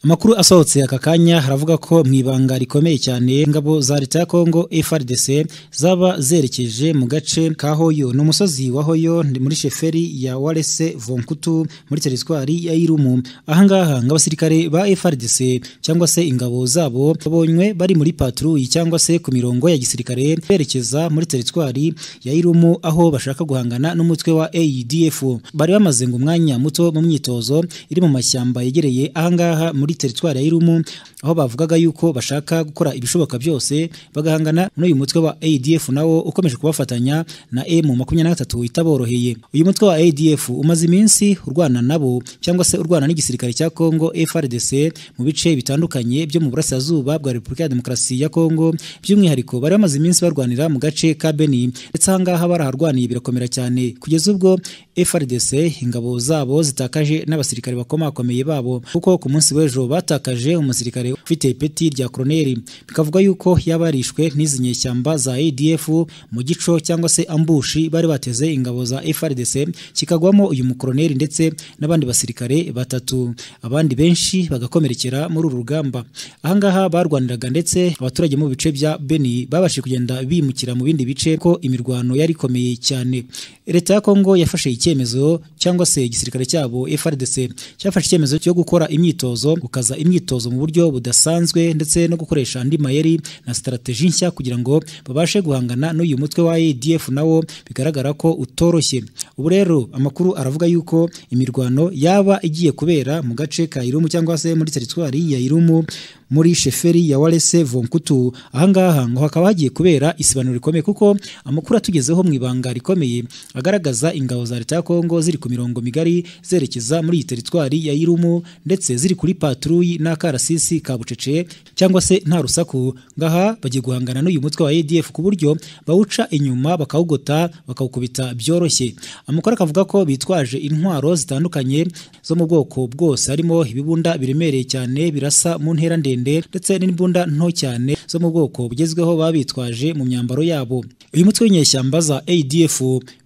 amakuru asohotse aka kanya haravuga ko mu ibanga rikomeye cyane ingabo za leta ya kongo frdc zaba zerekeje mu gace ka hoyo ni umusozi wa hoyo muri sheferi ya warese vonkutu muri teritwari ya irumu ahangaha ngo abasirikare ba frdc cyangwa se ingabo zabo babonywe bari muri patruyi cyangwa se ku mirongo ya gisirikare berekeza muri teritwari ya irumu aho bashaka guhangana n'umutwe wa aedf bari bamaze ngo umwanya muto mu myitozo iri mu mashyamba yegereye ahangaha muri teritwari ya Irumu aho bavugaga yuko bashaka gukora ibishoboka byose bagahangana n'uyu mutwe wa ADF nawo ukomeje kubafatanya na M23 itaboroheye uyu mutwe wa ADF umaze iminsi urwana nabo cyangwa se urwana n'igisirikare cya Kongo FRDC mu bice bitandukanye byo mu burasirazuba bwa Repubulika ya Demokarasi ya Kongo by'umwihariko bari bamaze iminsi barwanira mu gace ka Beni ndetse ahangaha baraharwaniye birakomera cyane kugeza ubwo FRDC ingabo zabo zitakaje n'abasirikare bakomakomeye babo kuko ku munsi w'ejo batakaje umusirikare ufite ipeti rya koroneri bikavuga yuko yabarishwe n'izi nyeshyamba za ADF mu gico cyangwa se ambushi bari bateze ingabo za FRDC kikagwamo uyu mukoroneri ndetse n'abandi basirikare batatu abandi benshi bagakomerekera muri uru rugamba ahangaha barwaniraga ndetse abaturage mu bice bya Beni babashije kugenda bimukira mu bindi bice ko imirwano yari ikomeye cyane leta ya Kongo yafashe icyemezo cyangwa se igisirikare cyabo FRDC cyafashe icyemezo cyo gukora imyitozo gukaza imyitozo mu buryo budasanzwe ndetse no gukoresha andi mayeri na strateji nshya kugira ngo babashe guhangana n'uyu mutwe wa ADF nawo bigaragara ko utoroshye ubu rero amakuru aravuga yuko imirwano yaba igiye kubera mu gace ka Irumu cyangwa se muri teritwari ya Irumu muri sheferi ya Walese Vonkutu ahangaha ngo hakaba hagiye kubera isibanuro rikomeye kuko amakuru atugezeho mu ibanga rikomeye agaragaza ingabo za leta ya Kongo ziri ku mirongo migari zerekeza muri iyi teritwari ya Irumu ndetse ziri kuri patruyi n'akarasisi ka Bucece cyangwa se nta rusaku ngaha bagiye guhangana n'uyu mutwe wa ADF ku buryo bawuca inyuma bakawugota bakawukubita byoroshye amakuru akavuga ko bitwaje intwaro zitandukanye zo mu bwoko bwose harimo ibibunda biremereye cyane birasa mu ntera ndende ndetse n'imbunda nto cyane zo mu bwoko bugezweho baba bitwaje mu myambaro yabo uyu mutwe w'inyeshyamba za ADF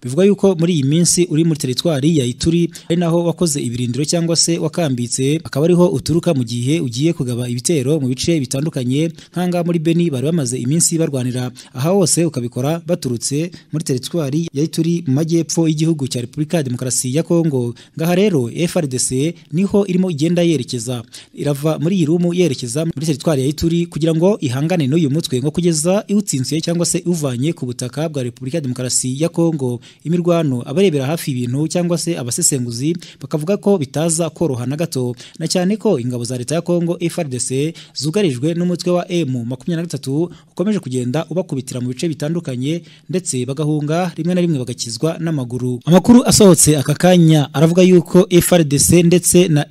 bivuga yuko muri iyi minsi uri muri teritwari ya Ituri ari naho wakoze ibirindiro cyangwa se wakambitse akaba ariho uturuka mu gihe ugiye kugaba ibitero mu bice bitandukanye nk'ahangaha muri Beni bari bamaze iminsi barwanira aha hose ukabikora baturutse muri teritwari ya Ituri mu majyepfo y'igihugu cya Repubulika ya Demokarasi ya Kongo ngaha rero FRDC niho irimo igenda yerekeza irava muri iyi rumu yerekeza muri teritwari ya Ituri kugira ngo ihangane n'uyu mutwe ngo kugeza iwutsinziye cyangwa se iwuvanye ku butaka bwa Repubulika ya Demokarasi ya Kongo imirwano abarebera hafi ibintu cyangwa se abasesenguzi bakavuga ko bitaza koroha na gato na cyane ko ingabo za leta ya Kongo FARDC zugarijwe n'umutwe wa M23 ukomeje kugenda ubakubitira mu bice bitandukanye ndetse bagahunga rimwe na rimwe bagakizwa n'amaguru amakuru asohotse aka kanya aravuga yuko FARDC ndetse na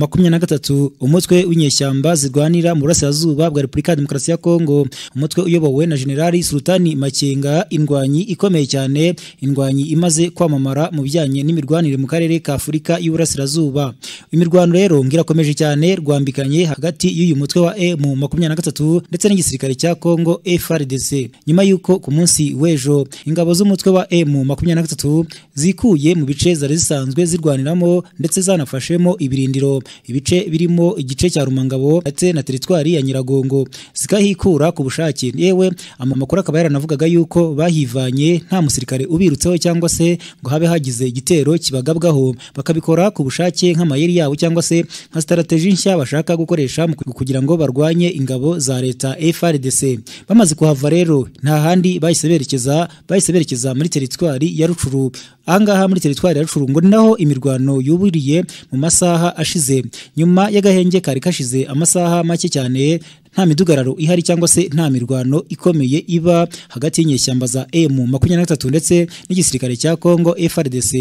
M23 umutwe w'inyeshyamba zirwanira mu burasirazuba bwa Repubulika ya Demokarasi ya Kongo umutwe uyobowe na Generali Sultani Makenga indwanyi ikomeye cyane indwanyi imaze kwamamara mu bijyanye n'imirwanire mu karere ka Afurika y'Uburasirazuba imirwano rero ngirakomeje cyane rwambikanye hagati y'uyu mutwe wa M23 ndetse n'igisirikare cya Kongo FARDC nyuma y'uko ku munsi w'ejo ingabo z'umutwe wa M23 zikuye mu bice zari zisanzwe zirwaniramo ndetse zanafashemo ibirindiro ibice birimo igice cya Rumangabo ndetse na teritwari ya Nyiragongo zikahikura ku bushake yewe amakuru akaba yaranavugaga yuko bahivanye nta musirikare ubirutseho cyangwa se ngo habe hagize igitero kibagabwaho bakabikora ku bushake nk'amayeri yabo cyangwa se nka strateji nshya bashaka gukoresha kugira ngo barwanye ingabo za leta FRDC bamaze kuhava rero nta handi bahise berekeza bahise berekeza muri teritwari ya Rucuru ahangaha muri teritwari ya Rucuru ngo naho imirwano yuburiye mu masaha ashize nyuma y'agahenge kari kashize amasaha make cyane nta midugararo ihari cyangwa se nta mirwano ikomeye iba hagati y'inyeshyamba za M23 ndetse n'igisirikare cya Kongo FARDC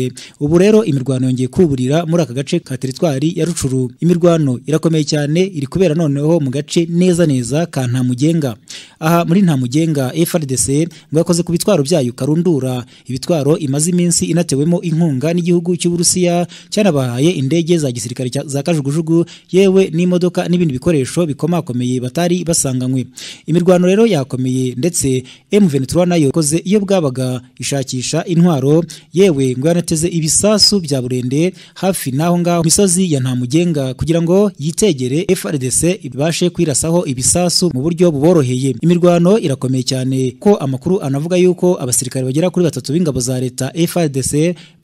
ubu rero imirwano yongeye kuburira muri aka gace ka teritwari ya Rucuru imirwano irakomeye cyane iri kubera noneho mu gace neza neza ka Ntamugenga aha muri Ntamugenga FARDC ngo yakoze ku bitwaro byayo karundura ibitwaro imaze iminsi inatewemo inkunga n'igihugu cy'u Burusiya cyanabahaye indege za gisirikare za kajugujugu yewe n'imodoka n'ibindi bikoresho bikomakomeye batari basanganywe imirwano rero yakomeye ndetse M23 nayo koze iyo bwabaga ishakisha intwaro yewe ngo yanateze ibisasu bya burende hafi naho ngaho misozi ya ntamugenga kugira ngo yitegere FRDC ibashe kwirasaho ibisasu mu buryo buboroheye imirwano irakomeye cyane ko amakuru anavuga yuko abasirikare bagera kuri batatu b'ingabo za leta FRDC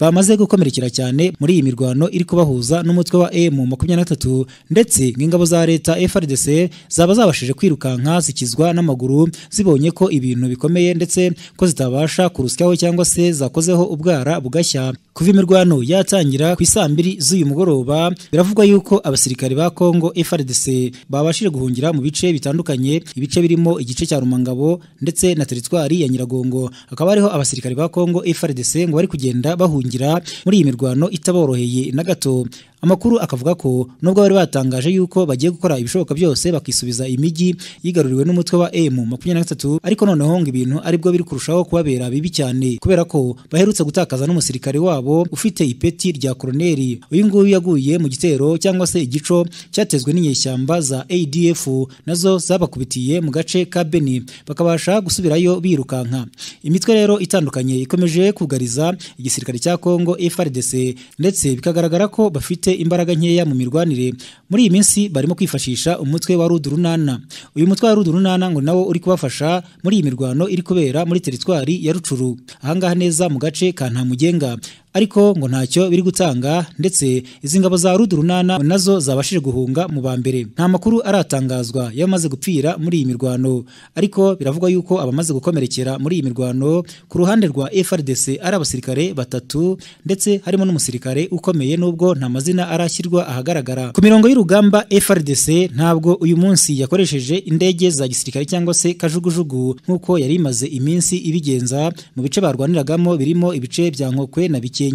bamaze gukomerekera cyane muri iyi mirwano iri kubahuza n'umutwe wa M23 ndetse ng'ingabo za leta FRDC zaba zabashije kwirukanka zikizwa n'amaguru zibonye ko ibintu bikomeye ndetse ko zitabasha kurusyaho cyangwa se zakozeho ubwara bugashya kuva imirwano yatangira ku isambiri z'uyu mugoroba biravugwa yuko abasirikare ba Kongo FRDC babashije guhungira mu bice bitandukanye ibice birimo igice cya Rumangabo ndetse na teritwari ya Nyiragongo hakaba hariho abasirikare ba Kongo FRDC ngo bari kugenda bahungira muri iyi mirwano itaboroheye na gato amakuru akavuga ko nubwo bari batangaje yuko bagiye gukora ibishoboka byose bakisubiza imijyi yigaruriwe n'umutwe wa M23 ariko noneho ngo ibintu aribwo biri kurushaho kubabera bibi cyane kubera ko baherutse gutakaza n'umusirikare wabo ufite ipeti rya koroneri uyu nguyu yaguye mu gitero cyangwa se igico cyatezwe n'inyeshyamba za ADF nazo zabakubitiye mu gace ka Beni bakabasha gusubirayo birukanka imitwe rero itandukanye ikomeje kugariza igisirikare cya Kongo FARDC ndetse bikagaragara ko bafite imbaraga nkeya mu mirwanire muri iyi minsi barimo kwifashisha umutwe wa rudurunana uyu mutwe wa rudurunana ngo nawo uri kubafasha muri iyi mirwano iri kubera muri teritwari ya rucuru ahangaha neza mu gace ka ntamugenga ariko ngo ntacyo biri gutanga ndetse izi ngabo za rudurunana nazo zabashije guhunga mu ba mbere nta makuru aratangazwa y'abamaze gupfira muri iyi mirwano ariko biravugwa yuko abamaze gukomerekera muri iyi mirwano ku ruhande rwa FRDC ari abasirikare batatu ndetse harimo n'umusirikare ukomeye nubwo nta mazina arashyirwa ahagaragara ku mirongo y'urugamba FRDC ntabwo uyu munsi yakoresheje indege za gisirikare cyangwa se kajugujugu nk'uko yari imaze iminsi ibigenza mu bice barwaniragamo birimo ibice bya Nkokwe na bike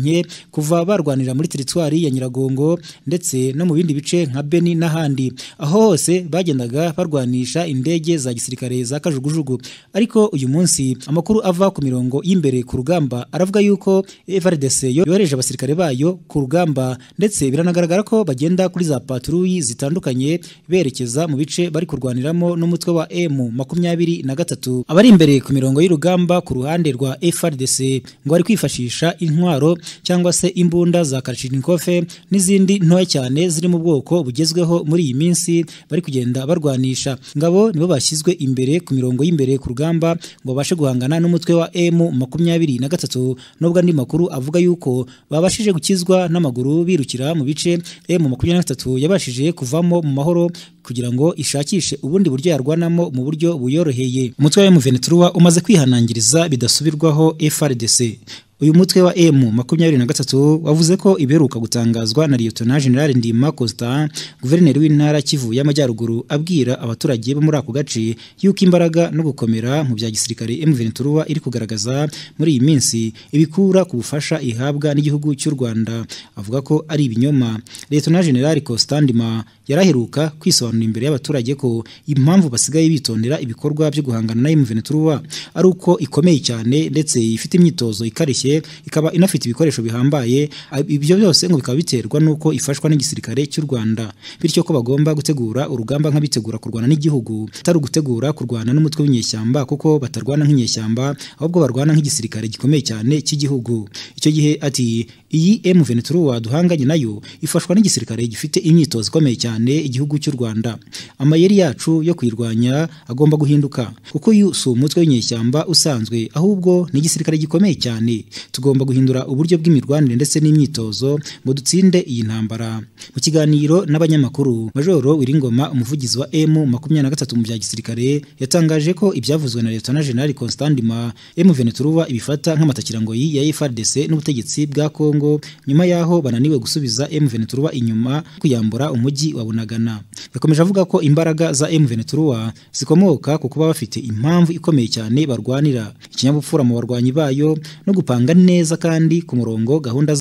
kuva barwanira muri teritwari ya Nyiragongo ndetse no mu bindi bice nka Beni n'ahandi aho hose bagendaga barwanisha indege za gisirikare za kajugujugu ariko uyu munsi amakuru ava ku mirongo y'imbere ku rugamba aravuga yuko FARDC yohereje abasirikare bayo ku rugamba ndetse biranagaragara ko bagenda kuri za patrouille zitandukanye berekeza mu bice bari kurwaniramo n'umutwe wa M makumyabiri na gatatu abari imbere ku mirongo y'urugamba ku ruhande rwa FARDC ngo bari kwifashisha intwaro cyangwa se imbunda za karashinikofe n'izindi ntoya cyane ziri mu bwoko bugezweho muri iyi minsi bari kugenda barwanisha ngabo nibo bashyizwe imbere ku mirongo y'imbere ku rugamba ngo babashe guhangana n'umutwe wa M makumyabiri na gatatu nubwo andi makuru avuga yuko babashije gukizwa n'amaguru birukira mu bice M makumyabiri na gatatu yabashije kuvamo mu mahoro kugira ngo ishakishe ubundi buryo yarwanamo mu buryo buyoroheye umutwe wa M23 umaze kwihanangiriza bidasubirwaho FRDC uyu mutwe wa M makumyabiri na gatatu wavuze ko ibiheruka gutangazwa na Lieutenant General Ndima Costa guverineri w'intara Kivu y'Amajyaruguru abwira abaturage bo muri ako gace yuko imbaraga no gukomera mu bya gisirikare M23 iri kugaragaza muri iyi minsi ibikura ku bufasha ihabwa n'igihugu cy'u Rwanda avuga ko ari ibinyoma Lieutenant General Costa Ndima yaraheruka kwisobanura imbere y'abaturage ko impamvu basigaye bitondera ibikorwa byo guhangana na M23 ari uko ikomeye cyane ndetse ifite imyitozo ikarishye ikaba inafite ibikoresho bihambaye ibyo byose ngo bikaba biterwa n'uko ifashwa n'igisirikare cy'u Rwanda bityo ko bagomba gutegura urugamba nk'abitegura kurwana n'igihugu atari ugutegura kurwana n'umutwe w'inyeshyamba kuko batarwana nk'inyeshyamba ahubwo barwana nk'igisirikare gikomeye cyane cy'igihugu icyo gihe ati iyi M23 duhanganye nayo ifashwa n'igisirikare gifite imyitozo ikomeye cyane igihugu cy'u Rwanda amayeri yacu yo kuyirwanya agomba guhinduka kuko uyu si umutwe w'inyeshyamba usanzwe ahubwo ni igisirikare gikomeye cyane tugomba guhindura uburyo bw'imirwanire ndetse n'imyitozo ngo dutsinde iyi ntambara mu kiganiro n'abanyamakuru majoro wiringoma umuvugizi wa M makumyabiri na gatatu mu bya gisirikare yatangaje ko ibyavuzwe na Lieutenant General Constantima M23 ibifata nk'amatakirangoyi ya FARDC n'ubutegetsi bwa Kongo nyuma yaho bananiwe gusubiza M23 inyuma kuyambura umujyi wa Bunagana yakomeje avuga ko imbaraga za M23 zikomoka ku kuba bafite impamvu ikomeye cyane barwanira ikinyabupfura mu barwanyi bayo no gupanga neza kandi ku murongo gahunda